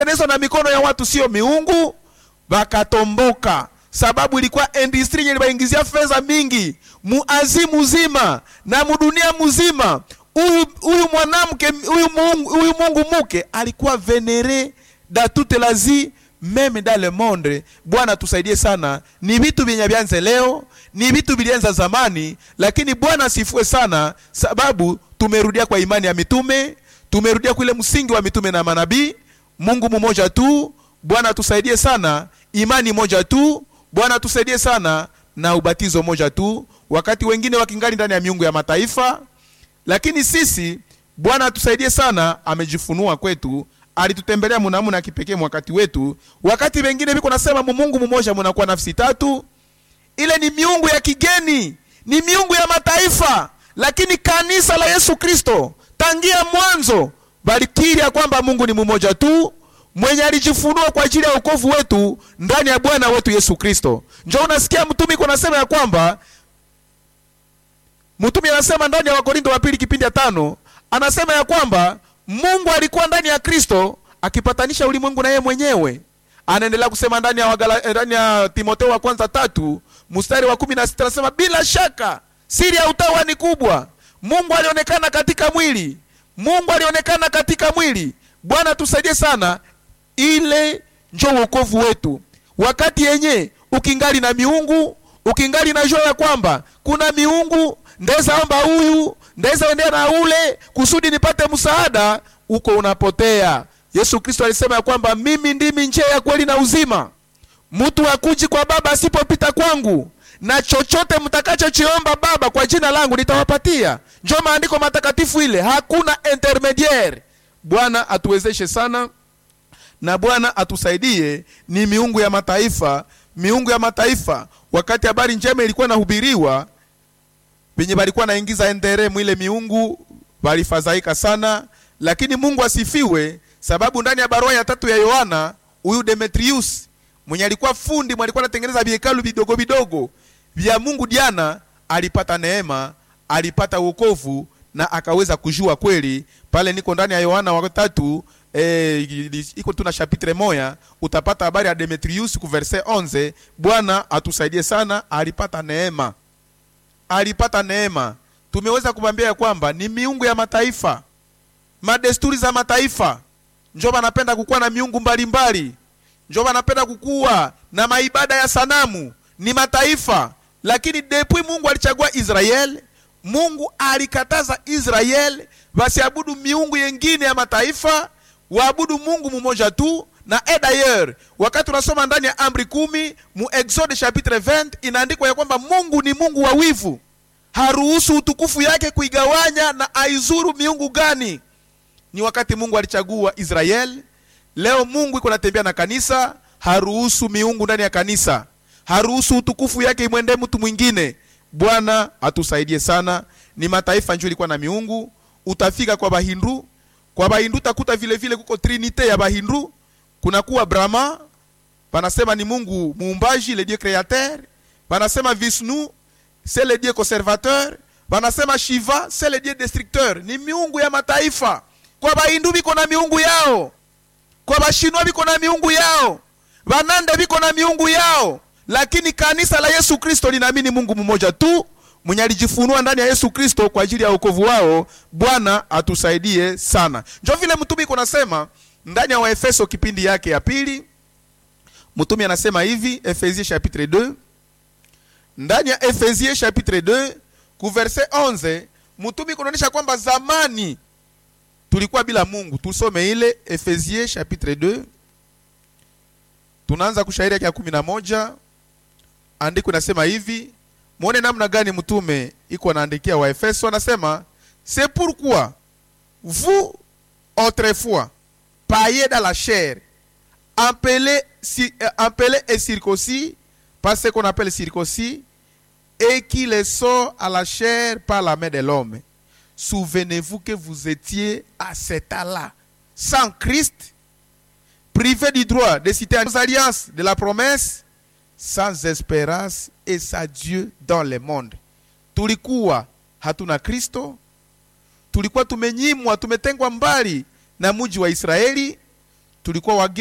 tengenezwa na mikono ya watu sio miungu wakatomboka sababu ilikuwa industry yenye iliwaingizia fedha mingi muazi mzima na mudunia mzima huyu huyu mwanamke huyu mungu, huyu mungu muke alikuwa venere da toute la vie meme dans le monde bwana tusaidie sana ni vitu vyenye vyanze leo ni vitu vilianza zamani lakini bwana asifue sana sababu tumerudia kwa imani ya mitume tumerudia kule msingi wa mitume na manabii mungu mmoja tu bwana tusaidie sana imani moja tu bwana tusaidie sana na ubatizo moja tu wakati wengine wakingali ndani ya miungu ya mataifa lakini sisi bwana atusaidie sana amejifunua kwetu alitutembelea munamuna ya kipekee wakati wetu wakati wengine viko nasema mumungu mmoja munakuwa nafsi tatu ile ni miungu ya kigeni ni miungu ya mataifa lakini kanisa la yesu kristo tangia mwanzo balikiri ya kwamba mungu ni mmoja tu mwenye alijifunua kwa ajili ya ukovu wetu ndani ya bwana wetu yesu kristo njo unasikia mtumi iko nasema ya kwamba mtumi anasema ndani ya wakorinto wa pili kipindi ya tano anasema ya kwamba mungu alikuwa ndani ya kristo akipatanisha ulimwengu na yeye mwenyewe anaendelea kusema ndani ya, wagala, eh, ndani ya timoteo wa kwanza tatu mstari wa kumi na sita anasema bila shaka siri ya utawa ni kubwa mungu alionekana katika mwili mungu alionekana katika mwili bwana tusaidie sana ile njo wokovu wetu wakati yenye ukingali na miungu ukingali na jua ya kwamba kuna miungu ndeza omba huyu ndeza endea na ule kusudi nipate msaada uko unapotea yesu kristo alisema ya kwamba mimi ndimi njia ya kweli na uzima mtu akuji kwa baba asipopita kwangu na chochote mtakachochiomba baba kwa jina langu nitawapatia njo maandiko matakatifu ile hakuna intermediaire bwana atuwezeshe sana na bwana atusaidie ni miungu ya mataifa miungu ya mataifa wakati habari njema ilikuwa nahubiriwa venye balikuwa naingiza endere mwile miungu walifadhaika sana lakini mungu asifiwe sababu ndani ya barua ya tatu ya yohana huyu demetrius mwenye alikuwa fundi mwenye alikuwa anatengeneza vihekalu vidogo vidogo vya mungu diana alipata neema alipata wokovu na akaweza kujua kweli pale niko ndani ya yohana wa tatu eh, iko tu na chapitre moya utapata habari ya demetrius ku verse 11 bwana atusaidie sana alipata neema alipata neema tumeweza kumwambia ya kwamba ni miungu ya mataifa madesturi za mataifa njo banapenda kukuwa na miungu mbalimbali njo banapenda kukuwa na maibada ya sanamu ni mataifa lakini depuis mungu alichagua israel mungu alikataza israel wasiabudu miungu yengine ya mataifa waabudu mungu mmoja tu na e d'ailleurs wakati unasoma ndani ya amri kumi mu exode chapitre 20 inaandikwa ya kwamba mungu ni mungu wa wivu haruhusu utukufu yake kuigawanya na aizuru miungu gani ni wakati mungu alichagua israel leo mungu iko natembea na kanisa haruhusu miungu ndani ya kanisa haruhusu utukufu yake imwendee mtu mwingine bwana atusaidie sana ni mataifa njo ilikuwa na miungu utafika kwa bahindu kwa bahindu takuta vile vile kuko trinite ya bahindu kunakuwa brahma panasema ni mungu muumbaji le dieu créateur panasema vishnu c'est le dieu conservateur panasema shiva c'est le dieu destructeur ni miungu ya mataifa kwa bahindu biko na miungu yao kwa bashinwa biko na miungu yao banande biko na miungu yao lakini kanisa la yesu kristo linaamini mungu mmoja tu mwenye alijifunua ndani ya yesu kristo kwa ajili ya wokovu wao bwana atusaidie sana njo vile mtumi iko nasema ndani ya waefeso kipindi yake ya pili mtumi anasema hivi efesie chapitre 2 ndani ya efesie chapitre 2 ku verse 11 mtumi kunaonyesha kwamba zamani tulikuwa bila mungu tusome ile efesie chapitre 2 tunaanza kushairi yake ya kumi na moja andiko inasema hivi mwone namna gani mtume iko anaandikia waefeso anasema c'est pourquoi vous autrefois paillés dans la chair appelés, si, euh, appelés et circoncis par ce qu'on appelle circoncis et qui les sort à la chair par la main de l'homme souvenez-vous que vous étiez à cet âge-là sans Christ privés du droit de citer aux alliances de la promesse sans espérance et sans Dieu dans le monde. Tulikuwa hatuna Kristo, tulikuwa tumenyimwa, tumetengwa mbali na mji wa Israeli, tulikuwa wageni